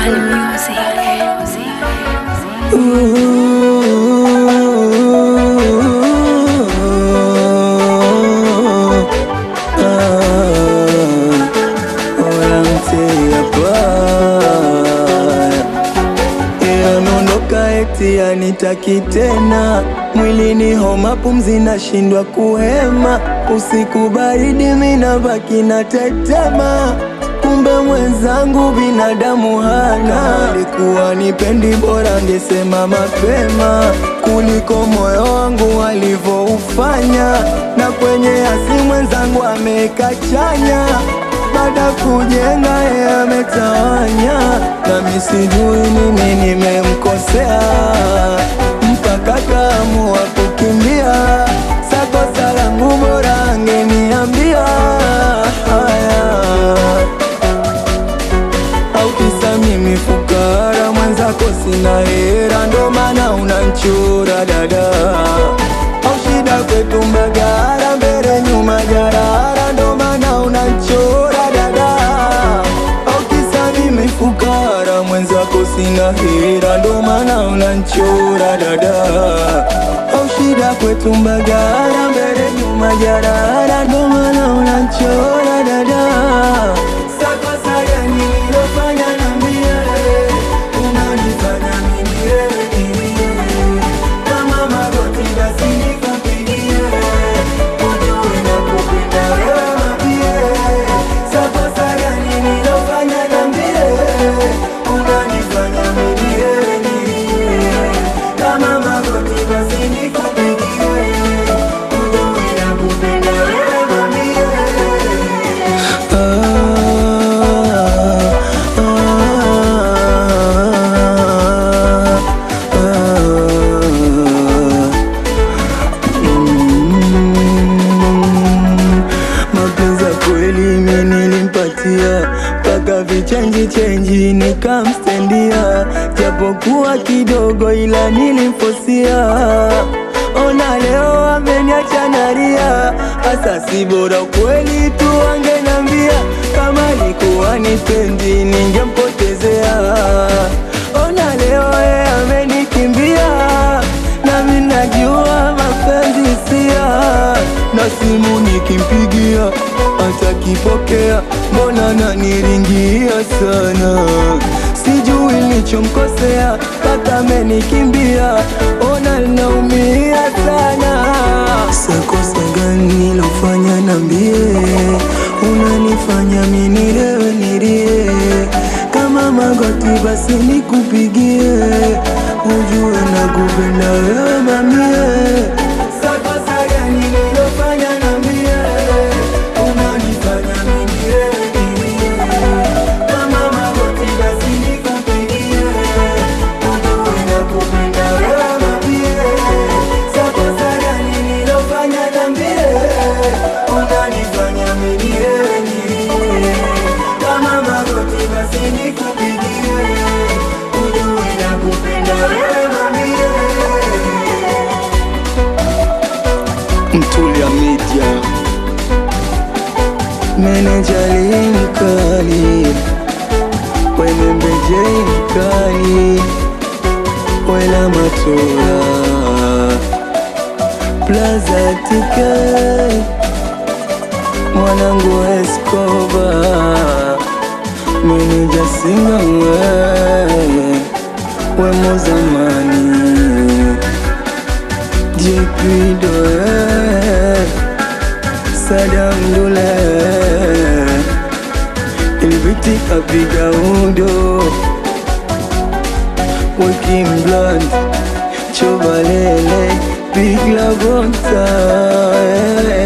Bali Music. Ameondoka eti anitaki tena, mwilini homa, pumzi nashindwa kuhema, usiku baridi, mina baki na tetema kumbe mwenzangu binadamu hana. Alikuwa nipendi, bora angesema mapema kuliko moyo wangu alivyoufanya. Na kwenye asi mwenzangu ameweka chanya, baada kujenga yeye ametawanya, nami sijui nini nimemkosea mpaka kaamua kukimbia. Sakosa langu bora angeniambia haya au kisa mimi fukara mwenzako sina hera, ndo maana unanchura dada, au shida kwetu Mbagara, mbele nyuma jarara, ndo maana unanchura dada, au kisa mimi fukara mwenzako sina hera, ndo maana unanchura dada, au shida kwetu Mbagara, mbele nyuma jarara, ndo maana unanchura dada Sakosa gani nilofanya niambie, unanifanya mimi wewe nilie. Kama magoti basi nikupigie, ujue nakupenda wewe mapie. Sakosa gani nilofanya niambie, unanifanya mimi wewe nilie. Kama magoti basi nikupigie, ujue nakupenda wewe mapie. Mapenzi ya kweli mimi nilimpatia mpaka vichenji chenji nikamstendia, japokuwa kidogo ila nilimfosia. Ona leo ameniacha nalia, hasa si bora kweli tu angenambia, kama alikuwa nipendi ningempotezea. Ona leo yeye amenikimbia, nami najua mapenzi sia, na simu nikimpigia atakipokea, mbona naniringia sana, sijui nilichomkosea mpaka amenikimbia, ona naumia sana. Sakosa gani nilofanya nambie, unanifanya mimi nilewe nilie, kama magoti basi nikupigie, ujue nakupenda wewe mamie. Sakosa gani nilofanya nambie, unanifanya mimi nilewe nilie, kama magoti basi nikupigie, ujue nakupenda wewe mamie. Sakosa gani nilofanya nambie, unanifanya mimi nilewe nilie, kama magoti basi nikupigie, ujue nakupenda wewe mamie. Mtulia Media, meneja Linkali, Wemembeje Mkali, Wela Matura, Plaza TK, mwanangu Escobar, meneja Singa we, wemo zamani JP Doe Sadam Dule Ilbiti kapiga undo Working blunt Chobalele Big La Bonta